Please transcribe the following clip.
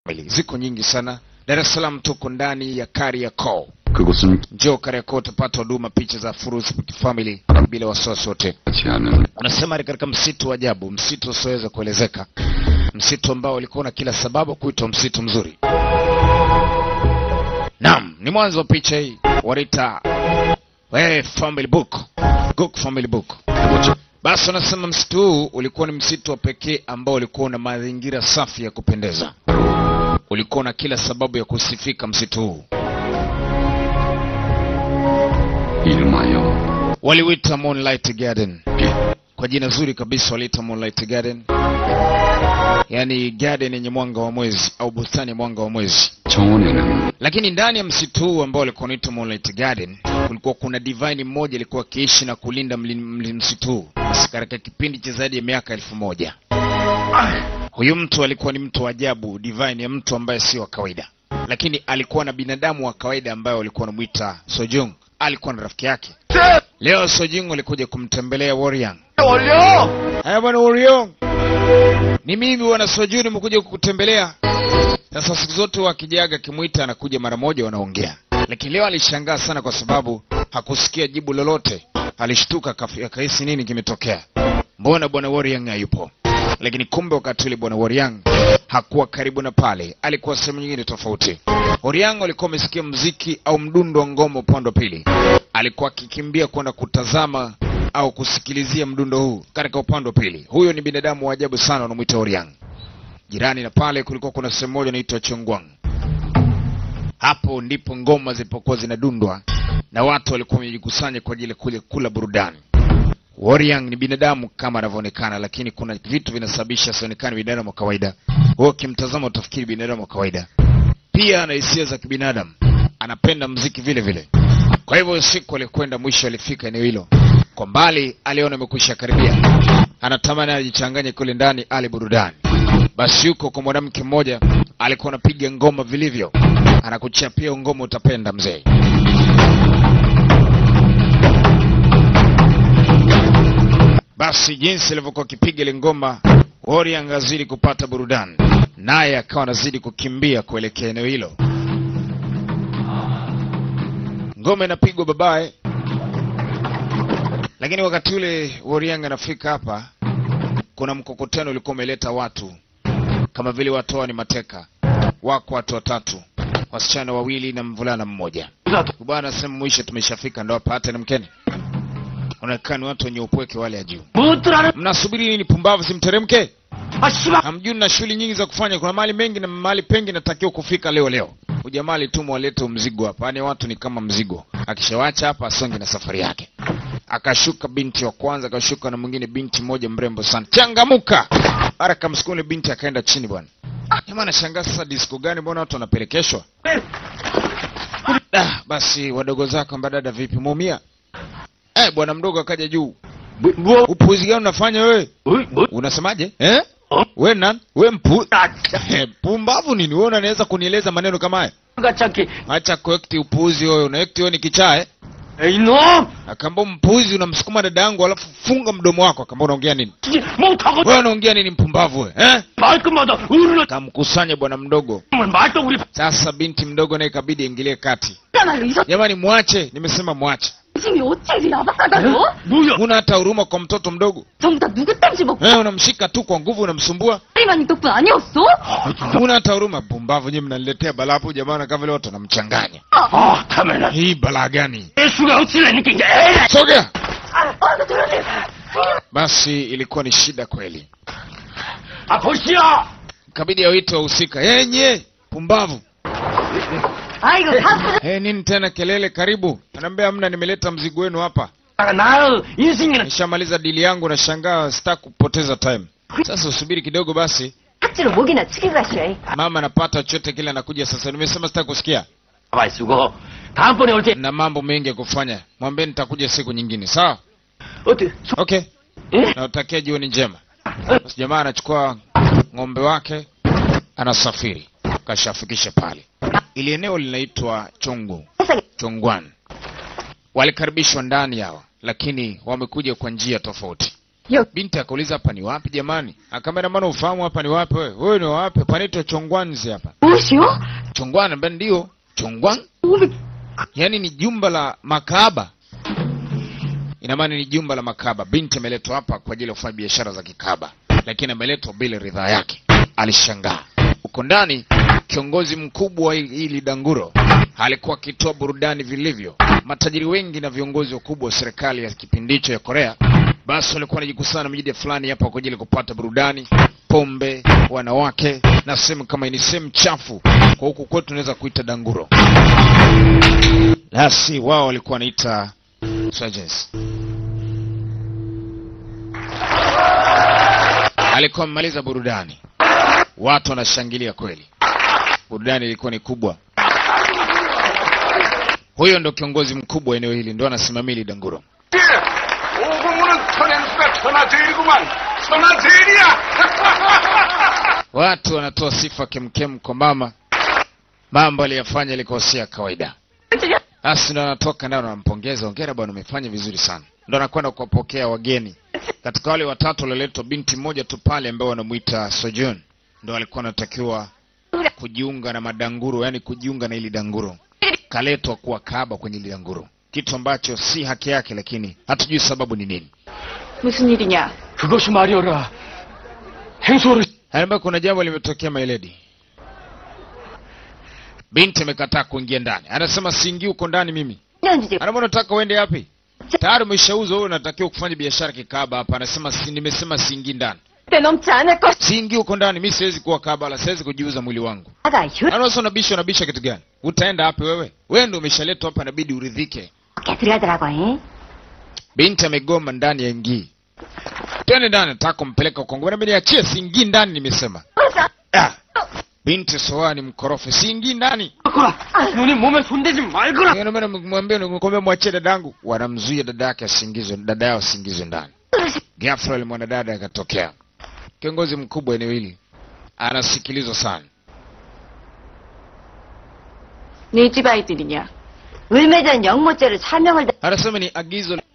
family ziko nyingi sana. Dar es Salaam tuko ndani ya Kariakoo. 그곳은 Njoo Kariakoo utapata huduma picha za Furus Family bila wasiwasi wote. 같이 하는 Unasema ni katika msitu wa ajabu, msitu usioweza kuelezeka, msitu ambao ulikuwa na kila sababu kuitwa msitu mzuri. Naam, ni mwanzo wa picha hii wanaita eh, family book, Gook family book. 그곳 Basi wanasema msitu huu ulikuwa ni msitu wa pekee ambao ulikuwa na mazingira safi ya kupendeza, ulikuwa na kila sababu ya kusifika msitu huu. 이름하여 Waliwita Moonlight Garden 빛 kwa jina zuri kabisa, waliita Moonlight Garden, yaani garden yenye mwanga wa mwezi au bustani ya mwanga wa mwezi. 정원에는 Lakini ndani ya msitu huu ambao ulikuwa unaitwa Moonlight Garden kulikuwa kuna divine mmoja alikuwa akiishi na kulinda mli, mli, msitu huu katika kipindi cha zaidi ya miaka elfu moja. Huyu mtu alikuwa ni mtu wa ajabu, divine ya mtu ambaye sio wa kawaida, lakini alikuwa na binadamu wa kawaida ambaye walikuwa wanamwita Sojung. Alikuwa na rafiki yake. Leo Sojung alikuja kumtembelea Warrior. Haya bwana Warrior, ni mimi bwana Sojung, nimekuja kukutembelea. Sasa siku zote wakijaga akimwita anakuja mara moja, wanaongea. Lakini leo alishangaa sana kwa sababu hakusikia jibu lolote. Alishtuka akafi- akahisi nini kimetokea, mbona bwana Warrior hayupo? Lakini kumbe wakati ule bwana Warrior hakuwa karibu na pale, alikuwa sehemu nyingine tofauti. Warrior alikuwa amesikia mziki au mdundo wa ngoma upande wa pili, alikuwa akikimbia kwenda kutazama au kusikilizia mdundo huu katika upande wa pili. Huyo ni binadamu wa ajabu sana, wanamwita Warrior. Jirani na pale kulikuwa kuna sehemu moja inaitwa Chongwang. Hapo ndipo ngoma zilipokuwa zinadundwa na watu walikuwa wamejikusanya kwa ajili ya kule kula burudani. Warrior ni binadamu kama anavyoonekana, lakini kuna vitu vinasababisha asionekane binadamu wa kawaida. Wewe ukimtazama utafikiri binadamu wa kawaida. Pia ana hisia za kibinadamu, anapenda mziki vile vile. Kwa hivyo usiku alikwenda, mwisho alifika eneo hilo. Kwa mbali aliona amekwisha karibia, anatamani ajichanganye kule ndani ale burudani. Basi yuko kwa mwanamke mmoja alikuwa anapiga ngoma vilivyo, anakuchapia ngoma, utapenda mzee. Basi jinsi alivyokuwa akipiga ile ngoma, Warrior angazidi kupata burudani, naye akawa anazidi kukimbia kuelekea eneo hilo. Ngoma inapigwa babaye, lakini wakati ule Warrior anafika hapa, kuna mkokotano ulikuwa umeleta watu kama vile watu hawa ni mateka. Wako watu watatu, wasichana wawili na mvulana mmoja. Bwana anasema mwisho tumeshafika, ndo hapa hata ni mkeni. Unaonekana ni watu wenye upweke wale ya juu. Mnasubiri nini? Pumbavu, simteremke. Hamjui na shughuli nyingi za kufanya. Kuna mahali mengi na mahali pengi natakiwa kufika leo leo. Ujamaa alitumwa walete mzigo hapa, yaani watu ni kama mzigo. Akishawacha hapa asonge na safari yake. Akashuka binti wa kwanza, akashuka na mwingine, binti moja mrembo sana. Changamuka haraka, msukule binti akaenda chini bwana. Jamaa anashangaa sasa, disco gani? Mbona watu wanapelekeshwa? Ah, basi wadogo zako mbadada, vipi, muumia? Eh, bwana mdogo akaja juu. Upuzi gani unafanya wewe? Unasemaje? Eh? We nan? We mpu... Eh, Pumbavu nini? Wewe unaweza kunieleza maneno kama haya? Acha kuekti upuzi wewe, unaekti wewe ni kichaa eh? 이놈! Akaambia mpuzi unamsukuma dada yangu alafu funga mdomo wako. Akaambia unaongea nini? 못하고 Wewe unaongea nini mpumbavu wewe? Eh? 말끝마다 어른을 Kamkusanya bwana mdogo. 말도 우리 Sasa binti mdogo naye ikabidi aingilie kati. 나를 잊었 Jamani mwache, nimesema mwache. 짐이 어찌 야박하다고? 뭐야? Huna hata huruma kwa mtoto mdogo. 전부 다 누구 땀지 먹고 Eh, unamshika tu kwa nguvu unamsumbua. 다리만이 덕분 아니었어? Huna hata huruma. Pumbavu nyinyi mnaniletea balaa hapo jamani kama vile watu wanamchanganya. 아, 카메라. Hii balaa gani? 예수가 어찌라니까 이제 에이! Sogea. 아, 아, 도련님! Basi ilikuwa ni shida kweli. 아, 보시오! Kabidi awite wahusika. Yenye pumbavu. 아이고, 다 Eh, nini tena kelele? Karibu. Anaambia hamna, nimeleta mzigo wenu hapa. 아, 나 인생이는 Nishamaliza dili yangu, nashangaa sitaki kupoteza time. Sasa usubiri kidogo basi. 탁지로 목이나 치게 가시오. Mama anapata chochote kile anakuja sasa. Nimesema sitaki kusikia. 가만 있고 다음번에 올 때 Na mambo mengi ya kufanya. Mwambie nitakuja siku nyingine. Sawa? 어때? 소- Okay. 예? Nawatakia jioni njema. Basi jamaa anachukua ng'ombe wake anasafiri. Kashafikisha pale. Ili eneo linaitwa Chongu. 세상에 Chongwan. Walikaribishwa ndani yao, lakini wamekuja kwa njia tofauti. Yo. Binti akauliza hapa ni wapi jamani? Akamwambia maana ufahamu hapa ni wapi wewe? Wewe ni wapi? Panaitwa Chongwanzi hapa. 그것이요? Chongwan ambaye ndio Chongwan, 오백 yaani ni jumba la makahaba. Ina maana ni jumba la makahaba. Binti ameletwa hapa kwa ajili ya kufanya biashara za kikahaba, lakini ameletwa bila ridhaa yake. Alishangaa. Huko ndani kiongozi mkubwa wa hili hili danguro alikuwa akitoa burudani vilivyo. Matajiri wengi na viongozi wakubwa wa serikali ya kipindi hicho ya Korea basi walikuwa wanajikusana mjini fulani hapa kwa ajili ya kupata burudani, pombe, wanawake na sehemu kama hii ni sehemu chafu, kwa huku kwetu tunaweza kuita danguro, lasi wao walikuwa wanaita surgeons. Alikuwa amemaliza burudani, watu wanashangilia kweli, burudani ilikuwa ni kubwa. Huyo ndo kiongozi mkubwa wa eneo hili, ndo anasimamia hili danguro. 오공우는 천연수가 천하제일이구만. 천하제일이야. Watu wanatoa sifa kemkem kwa mama, mambo aliyofanya yalikuwa si ya kawaida. Basi ndo anatoka nao, anampongeza, hongera bwana, umefanya vizuri sana. Ndo anakwenda kuwapokea wageni. Katika wale watatu walioletwa, binti mmoja tu pale ambao wanamuita Sojourn ndo alikuwa anatakiwa kujiunga na madanguro, yani kujiunga na ili danguro, kaletwa kuwa kaba kwenye ili danguro, kitu ambacho si haki yake, lakini hatujui sababu ni nini. 무슨 일이냐? 그것이 말이어라. 행소를 Anaambia kuna jambo limetokea mailedi. Binti amekataa kuingia ndani, anasema siingii huko ndani mimi. 년지지 Anaambia unataka uende wapi? Tayari umeshauza wewe, unatakiwa kufanya biashara kikaba hapa. Anasema si, nimesema siingii ndani, 때 넘지 않을 것. siingii huko ndani. Mimi siwezi kuwa kaba, wala siwezi kujiuza mwili wangu. 아가 휴 Anaona unabisha, unabisha kitu gani? Utaenda wapi wewe? Wewe ndio umeshaletwa hapa, inabidi uridhike. 게 들어가더라고. 잉? Binti amegoma ndani ya ingii. Twende ndani, nataka kumpeleka Kongo. Bwana, niachie, siingii ndani, nimesema. 그래서 Ah. Binti soa ni mkorofi, siingii ndani. 말거라. 누님 몸에 손대지 말거라. Ndio maana mwambie nikwambia mwachie dadangu. Wanamzuia dada yake asingizwe, dada yao asingizwe ndani. Ghafla yule mwanadada akatokea. Kiongozi mkubwa eneo hili anasikilizwa sana. 네 집 아이들이냐? 을매전 영모죄를 사명을 다- Anasema ni agizo